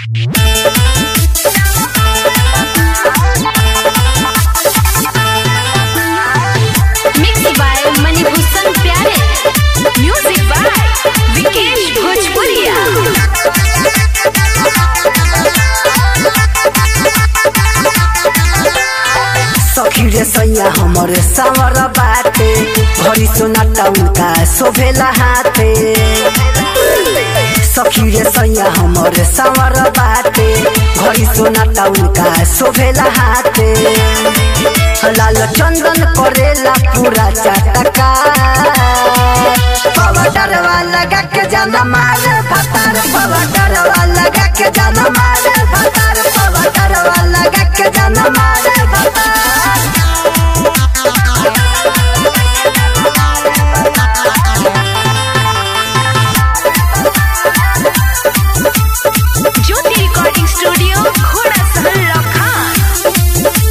mix by Manibhushan प्यारे music by Vikesh भोजपुरिया सखी रे सैया हमरे सावर बाटे घरी सोनाटा उनका शोभेला हाथे सखी रे सैया हमरे सावर बाटे घरी सोनाटा उनका शोभेला हाथे लाल चंदन करेला पूरा चाटका पवडरवा लगा के जाना मारे भतार पवडरवा लगा के जाना मारे भतार पवडरवा लगा के जाना मारे भतार ज्योति रिकॉर्डिंग स्टूडियो घोड़ा सहल लखान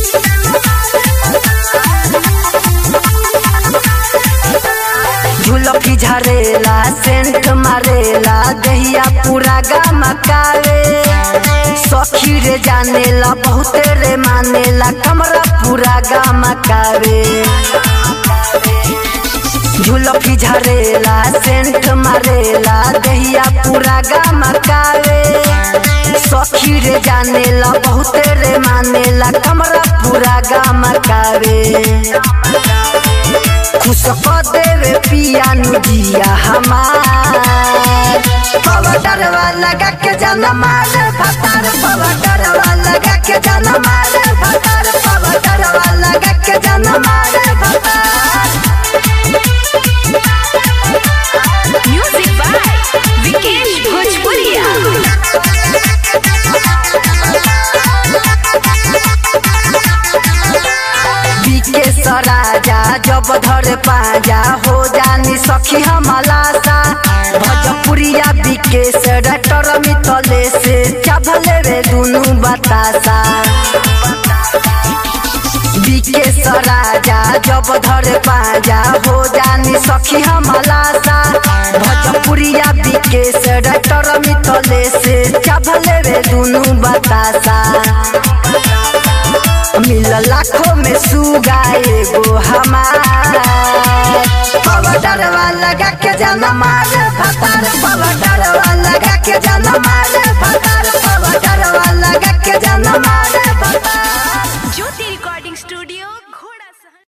झुलफी झरेला सेंट मारेला दहिया पूरा गमकावे सखी रे जानेला बहुते रे मानेला कमरा पूरा गमकावे झुलफी झरेला सेंट मारेला दहिया पूरा गमकावे सखी रे जानेला बहुते रे मानेला कमरा पूरा गमकावे खुश क देवे पिया नुजिया हमार पवडरवा लगा के जाना मारे भतार पवडरवा लगा के जाना मारे भतार पवडरवा लगा के जाना मारे भतार म्यूजिक बाय विकेश भोजपुरिया बीके सराजा जब धरे पाजा हो जानी सखी हमलासा भजपुरिया बीके से डटर मितले से चभले रे दुनु बतासा बीके सराजा जब धरे पाजा हो जानी सखी हमलासा भजपुरिया बीके से डटर मितले से चभले रे दुनु बतासा मिल लाखों में सुगा एगो हमार पवडरवा लगा के जाना मारे भतार पवडरवा लगा के जाना मारे